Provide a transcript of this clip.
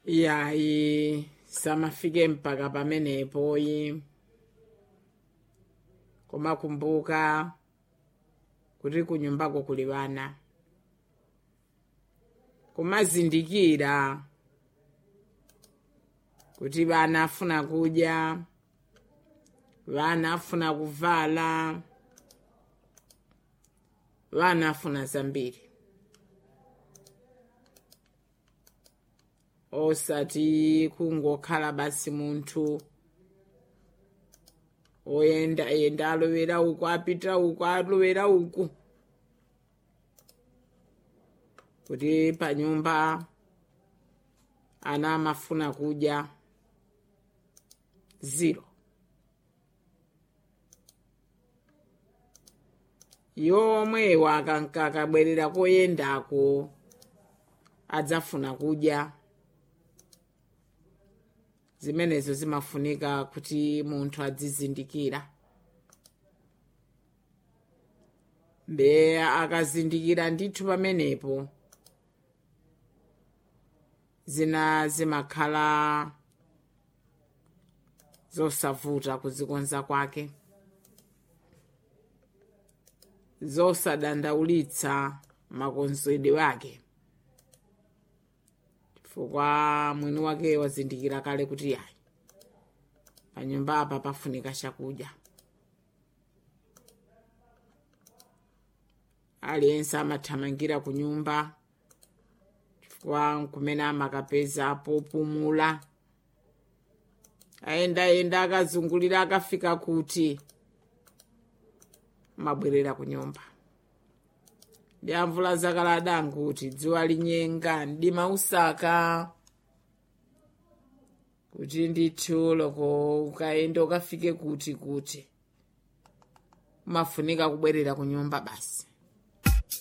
yayi samafike mpaka pamenepoyi koma kumbuka kuti kunyumbako kuli vana kumazindikira kuti vana afuna kudya vana afuna kuvala vana afuna zambiri osati kungokhala basi munthu oyenda yenda alowera uku apita uku alowera uku kuti panyumba ana amafuna kudya zero yomwewa akankakabwerera koyendako adzafuna kudya zimenezo zimafunika kuti munthu adzizindikira mbe akazindikira ndithu pamenepo zina zimakhala zosavuta kuzikonza kwake zosadandaulitsa makonzedwe ake chifukwa mwini wake wazindikira kale kuti yayi panyumba apa pafunika chakudya aliyense amathamangira ku nyumba chifukwa kumene amakapeza popumula ayendayenda akazungulira akafika kuti mabwerera ku nyumba ndi amvula zakalada nkuti dziwa linyenga mdima usaka kuti ndithu loko ukayenda ukafike kuti kuti umafunika kubwerera ku nyumba basi